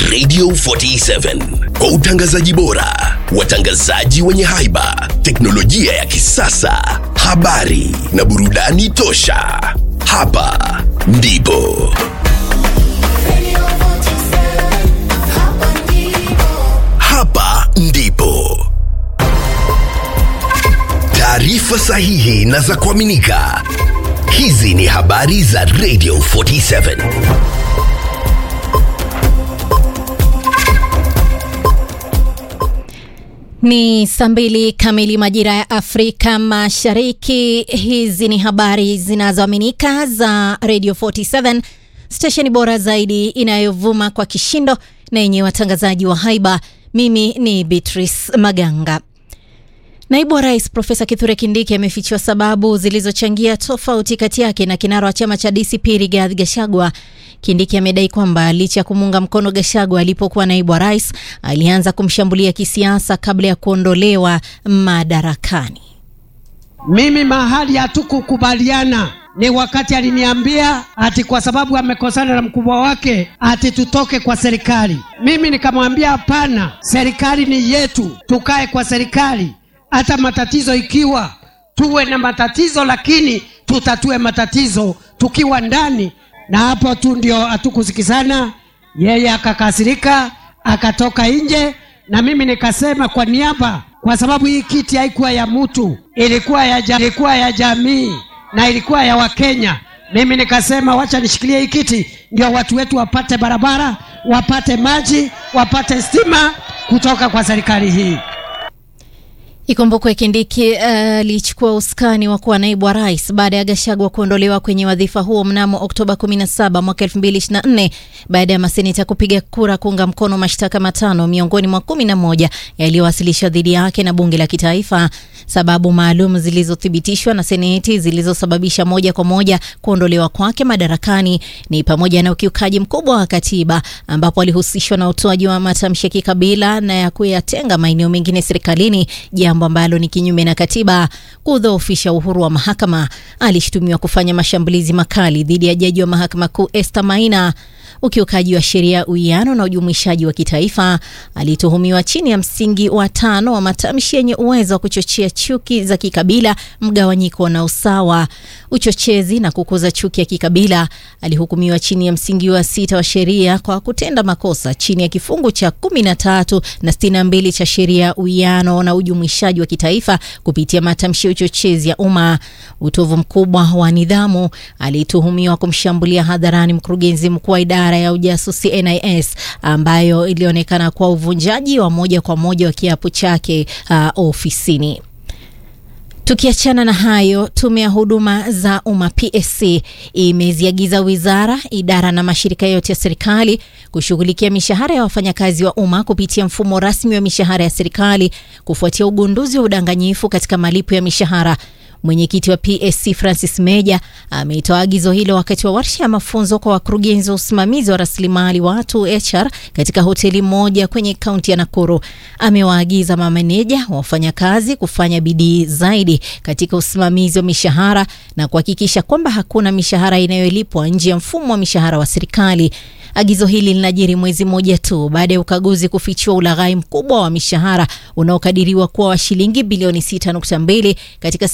Radio 47 kwa utangazaji bora, watangazaji wenye haiba, teknolojia ya kisasa, habari na burudani tosha. Hapa ndipo hapa ndipo taarifa sahihi na za kuaminika. Hizi ni habari za Radio 47. Ni saa mbili kamili majira ya Afrika Mashariki. Hizi ni habari zinazoaminika za Radio 47, stesheni bora zaidi inayovuma kwa kishindo na yenye watangazaji wa haiba. Mimi ni Beatrice Maganga. Naibu wa Rais Profesa Kithure Kindiki amefichua sababu zilizochangia tofauti kati yake na kinara wa chama cha DCP Rigathi Gachagua. Kindiki amedai kwamba licha ya kumuunga mkono Gachagua alipokuwa naibu wa rais, alianza kumshambulia kisiasa kabla ya kuondolewa madarakani. Mimi mahali hatukukubaliana ni wakati aliniambia ati kwa sababu amekosana na mkubwa wake ati tutoke kwa serikali. Mimi nikamwambia hapana, serikali ni yetu, tukae kwa serikali hata matatizo ikiwa tuwe na matatizo, lakini tutatue matatizo tukiwa ndani. Na hapo tu ndio hatukusikizana, yeye akakasirika akatoka nje, na mimi nikasema kwa niaba, kwa sababu hii kiti haikuwa ya mtu, ilikuwa ya, ja, ilikuwa ya jamii na ilikuwa ya Wakenya. Mimi nikasema wacha nishikilie hii kiti, ndio watu wetu wapate barabara, wapate maji, wapate stima kutoka kwa serikali hii. Ikumbukwe Kindiki alichukua uh, usukani wa kuwa naibu wa rais baada ya Gachagua kuondolewa kwenye wadhifa huo mnamo Oktoba 17 mwaka 2024 baada ya maseneta kupiga kura kuunga mkono mashtaka matano miongoni mwa kumi na moja yaliyowasilishwa dhidi yake na bunge la kitaifa. Sababu maalum zilizothibitishwa na seneti zilizosababisha moja kwa moja kuondolewa kwake madarakani ni pamoja na ukiukaji mkubwa wa katiba, ambapo alihusishwa na utoaji wa matamshi ya kikabila na ya kuyatenga maeneo mengine serikalini, jambo ambalo ni kinyume na katiba, kudhoofisha uhuru wa mahakama. Alishutumiwa kufanya mashambulizi makali dhidi ya jaji wa mahakama kuu Esther Maina ukiukaji wa sheria, uwiano na ujumuishaji wa kitaifa. Alituhumiwa chini ya msingi wa tano wa matamshi yenye uwezo wa kuchochea chuki za kikabila, mgawanyiko na usawa, uchochezi na kukuza chuki ya kikabila. Alihukumiwa chini ya msingi wa sita wa sheria kwa kutenda makosa chini ya kifungu cha kumi na tatu na sitini na mbili cha sheria, uwiano na ujumuishaji wa kitaifa kupitia matamshi ya uchochezi ya umma. Utovu mkubwa wa nidhamu. Alituhumiwa kumshambulia hadharani mkurugenzi mkuu wa idara ya ujasusi NIS ambayo ilionekana kuwa uvunjaji wa moja kwa moja wa kiapo chake uh, ofisini. Tukiachana na hayo, tume ya huduma za umma PSC imeziagiza wizara, idara na mashirika yote ya serikali kushughulikia mishahara ya wafanyakazi wa umma kupitia mfumo rasmi wa mishahara ya serikali kufuatia ugunduzi wa udanganyifu katika malipo ya mishahara. Mwenyekiti wa PSC Francis Meja ameitoa agizo hilo wakati wa warsha ya mafunzo kwa wakurugenzi wa usimamizi wa rasilimali watu HR katika hoteli moja kwenye kaunti ya Nakuru. Amewaagiza mameneja wa wafanyakazi kufanya bidii zaidi katika usimamizi wa mishahara na kuhakikisha kwamba hakuna mishahara inayolipwa nje ya mfumo wa mishahara wa serikali. Agizo hili linajiri mwezi mmoja tu baada ya ukaguzi kufichua ulaghai mkubwa wa mishahara unaokadiriwa kuwa wa shilingi bilioni 6.2 katika